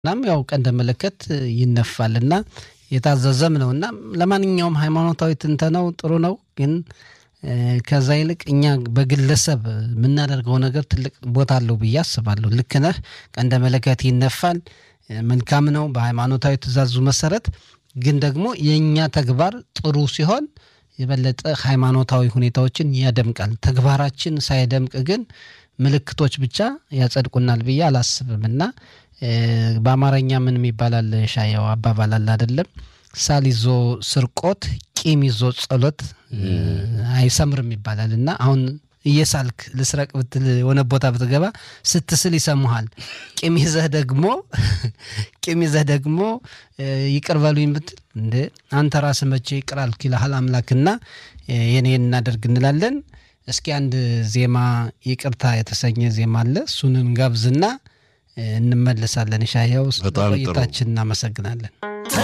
እናም ያው ቀንደ መለከት ይነፋል እና የታዘዘም ነው እና ለማንኛውም ሃይማኖታዊ ትንተናው ጥሩ ነው ግን ከዛ ይልቅ እኛ በግለሰብ የምናደርገው ነገር ትልቅ ቦታ አለው ብዬ አስባለሁ። ልክ ነህ። ቀንደ መለከት ይነፋል፣ መልካም ነው በሃይማኖታዊ ትእዛዙ መሰረት። ግን ደግሞ የእኛ ተግባር ጥሩ ሲሆን የበለጠ ሃይማኖታዊ ሁኔታዎችን ያደምቃል። ተግባራችን ሳይደምቅ ግን ምልክቶች ብቻ ያጸድቁናል ብዬ አላስብም እና በአማርኛ ምን ይባላል ሻየው አባባል አለ አይደለም ሳል ይዞ ስርቆት ቂም ይዞ ጸሎት አይሰምርም ይባላል እና አሁን እየሳልክ ልስረቅ ብትል የሆነ ቦታ ብትገባ ስትስል ይሰሙሃል። ቂም ይዘህ ደግሞ ቂም ይዘህ ደግሞ ይቅር በሉኝ ብትል እንደ አንተ ራስህ መቼ ይቅር አልክ ይልሃል አምላክና የኔ እናደርግ እንላለን። እስኪ አንድ ዜማ ይቅርታ የተሰኘ ዜማ አለ እሱንን ጋብዝና እንመለሳለን። ሻያው ቆይታችን እናመሰግናለን።